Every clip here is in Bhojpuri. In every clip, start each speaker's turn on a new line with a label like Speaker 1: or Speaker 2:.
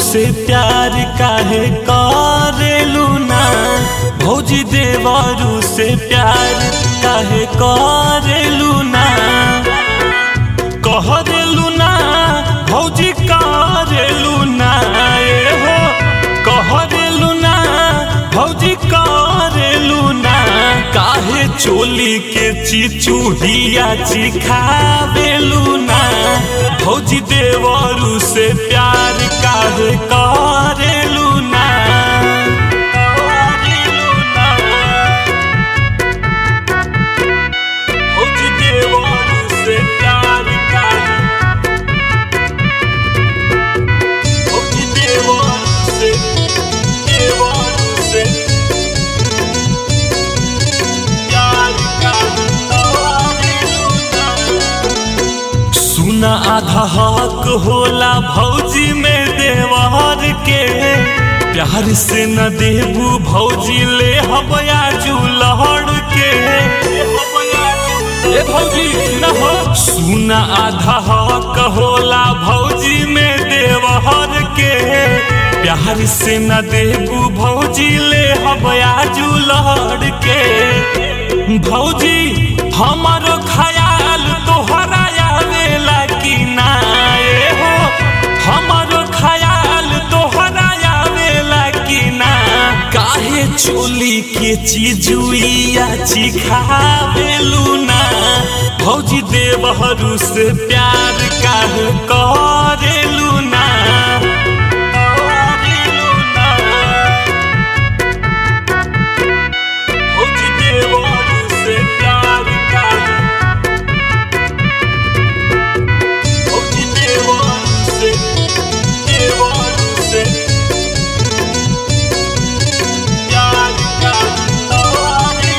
Speaker 1: से प्यार काहे करेलू ना भौजी देवरू से प्यार काहे करेलू ना कहरेलू ना भौजी करेलू ना ए हो कहरेलू ना भौजी करेलू ना काहे चोली के चिचुहिया चिखावेलू ना भौजी देवरू से प्यार काहे करेलू ना करेलू ना भौजी देवरू से प्यार काहे भौजी देवरू से देवरू से प्यार काहे करेलू ना सुना आधा हक होला भौजी में देवर के प्यार से न देबू भौजी ले हबया जुलहड़ के ए भौजी न हो सुना आधा हक होला भौजी में देवर के प्यार से न देबू भौजी ले हबया जुलहड़ के भौजी हमारो ख्याल तोहरा आवेला कि ना ए हो हमारो ख्याल तोहरा आवेला कि ना काहे चोली के चीजुइया चिखावेलू ना भौजी देवहरू से प्यार काहे करेलू ना करेलू ना भौजी देवहरू से प्यार काहे भौजी देवहरू से देवहरू से प्यार काहे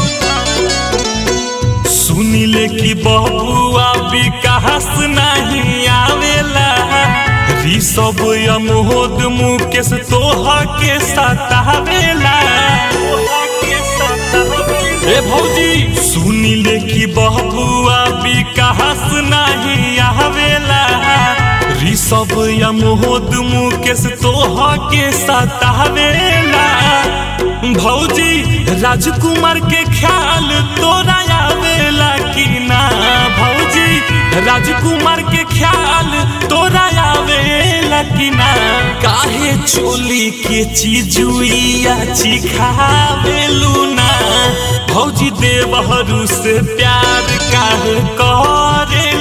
Speaker 1: सुनिले कि बबुआ विकास नहीं आवेला ऋषभ यमोद मुकेश तोहा के सतावेला ए भौजी सुनिले कि बबुआ विकास नहीं आवेला ऋषभ यमोद मुकेश तोहा के सतावेला भौजी राजकुमार के ख्याल तोरा आवेला कि ना भौजी राजकुमार के ख्याल तोरा आवेला कि ना काहे चोली के चीजुइया चिखावेलू ना भौजी देवहरू से प्यार काहे करे